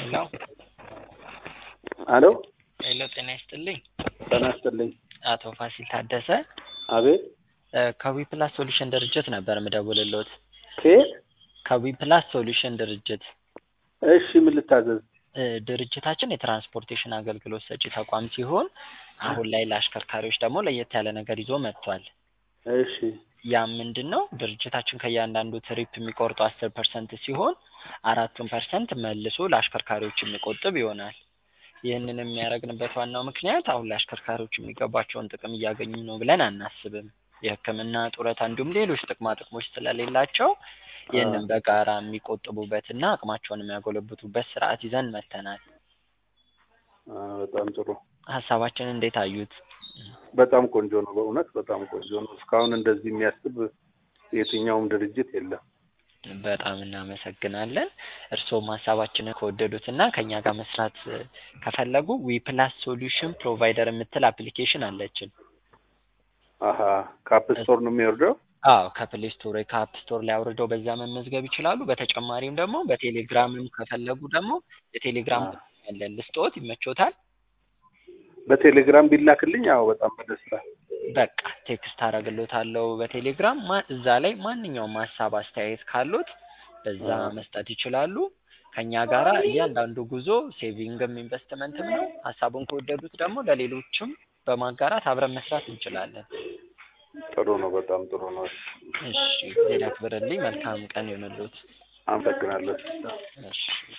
ሄሎ አሎ ሄሎ፣ ጤና ይስጥልኝ። ጤና ይስጥልኝ። አቶ ፋሲል ታደሰ አቤት እ ከዊ ፕላስ ሶሉሽን ድርጅት ነበር ምደውልልዎት። ከየት? ከዊ ፕላስ ሶሉሽን ድርጅት እሺ ምን ልታዘዝ? እ ድርጅታችን የትራንስፖርቴሽን አገልግሎት ሰጪ ተቋም ሲሆን አሁን ላይ ለአሽከርካሪዎች ደግሞ ለየት ያለ ነገር ይዞ መጥቷል። እሺ ያም ምንድን ነው ድርጅታችን ከእያንዳንዱ ትሪፕ የሚቆርጠው አስር ፐርሰንት ሲሆን አራቱን ፐርሰንት መልሶ ለአሽከርካሪዎች የሚቆጥብ ይሆናል። ይህንን የሚያደርግንበት ዋናው ምክንያት አሁን ለአሽከርካሪዎች የሚገባቸውን ጥቅም እያገኙ ነው ብለን አናስብም። የሕክምና ጡረታ፣ እንዲሁም ሌሎች ጥቅማ ጥቅሞች ስለሌላቸው ይህንን በጋራ የሚቆጥቡበትና አቅማቸውን የሚያጎለብቱበት ስርዓት ይዘን መጥተናል። አ፣ በጣም ጥሩ ሀሳባችንን እንዴት አዩት? በጣም ቆንጆ ነው። በእውነት በጣም ቆንጆ ነው። እስካሁን እንደዚህ የሚያስብ የትኛውም ድርጅት የለም። በጣም እናመሰግናለን። እርስዎም ሀሳባችንን ከወደዱትና ከእኛ ጋር መስራት እ ከፈለጉ ዊ ፕላስ ሶሉሽን ፕሮቫይደር የምትል አፕሊኬሽን አለችን። አሀ ከአፕ ስቶር ነው የሚወርደው? አዎ ከፕሌይ ስቶር ወይ ከአፕ ስቶር ላይ አውርደው በዛ መመዝገብ ይችላሉ። በተጨማሪም ደግሞ በቴሌግራምም ከፈለጉ ደግሞ የቴሌግራም አ። ያለን ልስጥዎት፣ ይመቾታል? በቴሌግራም ቢላክልኝ አዎ በጣም በደስታ በቃ ቴክስት አደርግልዎታለሁ በቴሌግራም ማ እዛ ላይ ማንኛውም ሀሳብ አስተያየት ካሉት በዛ አ። መስጠት ይችላሉ። ከእኛ ጋራ እያንዳንዱ ጉዞ ሴቪንግም ኢንቨስትመንትም ነው። ሀሳቡን ከወደዱት ደግሞ ለሌሎችም በማጋራት አብረን መስራት እንችላለን። ጥሩ ነው። በጣም ጥሩ ነው። እሺ ሌላ ክብርልኝ። መልካም ቀን ይሁንልዎት። አመሰግናለሁ። እሺ